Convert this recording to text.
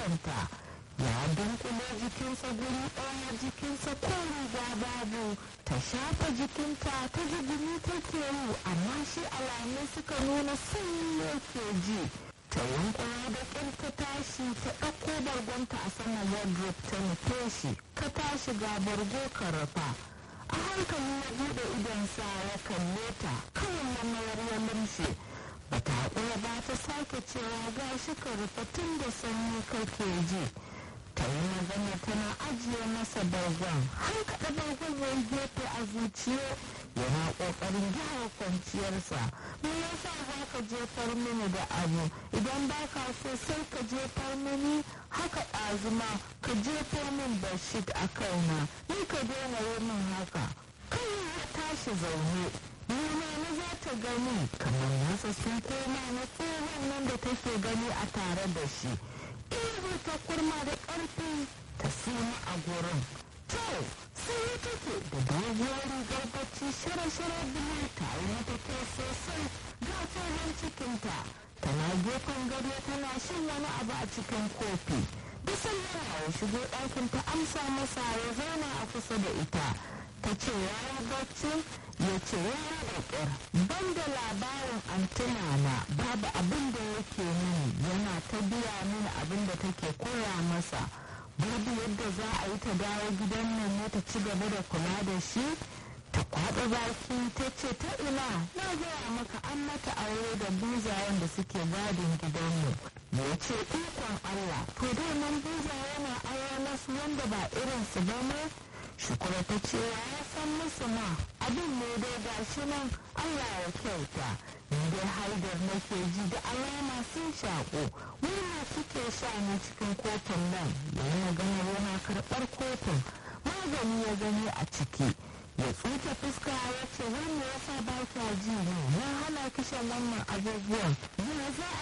idonta ya dunkule jikinsa guri ɗaya jikinsa ko riga babu ta shafa jikinta ta ji gumi take yi amma shi alamu suka nuna sanyi yake ji ta yankura da ƙin ta tashi ta ɗauko bargonta a saman wardrobe ta nufe shi ka tashi ga bargo ka rufa a hankali ya buɗe idonsa ya kalle ta kawai mamayar ya lumshe ba ta haƙura ba ta sake cewa ga shi ka rufe tun da sanyi kake ji ta yi magana tana ajiye masa bargon har kaɗa bargon ya gefe a zuciya yana ƙoƙarin gyara kwanciyarsa me yasa za ka jefar mini da abu idan ba ka so sai ka jefar mini haka ɗazuma ka jefo min bashit a kaina ni ka daina yi min haka kai ya tashi zaune nuna na za ta gani kamar nasa sun koma na tsohon nan da take gani a tare da shi ihu ta kurma da ƙarfi ta suma a gurin to sai take da doguwar rigar bacci shara-shara biyu ta yi mata kyau sosai ga tsohon cikinta tana gefen gado tana shan wani abu a cikin kofi bisan yana ya shigo ɗakin ta amsa masa ya zauna a kusa da ita ta ce ya yi bacci ya ce ya yi da ƙyar ban da labarin antuna na babu abin da yake mini yana ta biya mini abin da take koya masa babu yadda za a yi ta dawo gidan nan ne ta ci gaba da kula da shi ta kwaɓa baki ta ce ta ina na gaya maka an mata aure da buzayen da suke gadin gidanmu ya ce ikon allah to daman buzaye na aure nasu wanda ba irinsu ba ne shukura ta ce ya san musu ma abin ne dai ga shi nan allah ya kyauta ni dai haidar nake ji da alama sun shaƙo wani suke sha ne cikin kofin nan yana gana yana karɓar kofin magani ya gani a ciki ya tsuke fuska ya ce wanda ya sa ba kya ji ne ya hana kishan wannan abubuwan ya za a